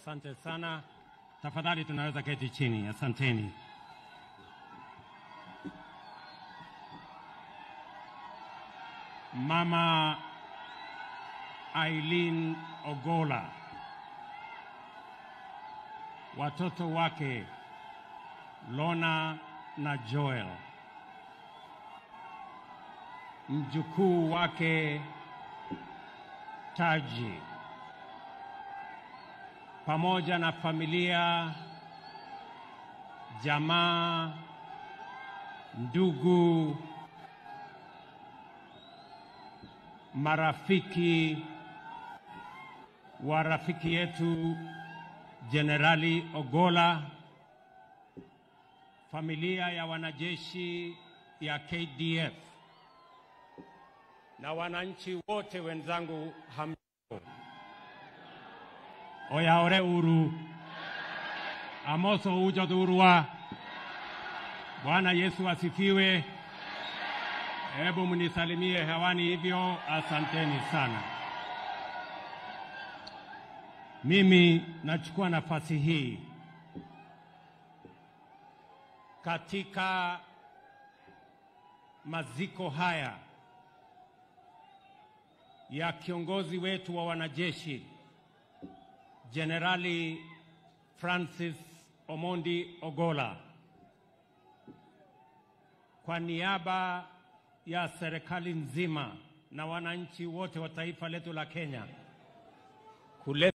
Asante sana. Tafadhali tunaweza keti chini. Asanteni. Mama Eileen Ogola, watoto wake Lona na Joel, mjukuu wake Taji, pamoja na familia, jamaa, ndugu, marafiki wa rafiki yetu Jenerali Ogola, familia ya wanajeshi ya KDF na wananchi wote wenzangu, hamjambo. Oyaore uru amoso ujo dhurwa. Bwana Yesu asifiwe. Hebu mnisalimie hewani hivyo, asanteni sana. Mimi nachukua nafasi hii katika maziko haya ya kiongozi wetu wa wanajeshi Jenerali Francis Omondi Ogola, kwa niaba ya serikali nzima na wananchi wote wa taifa letu la Kenya kuleta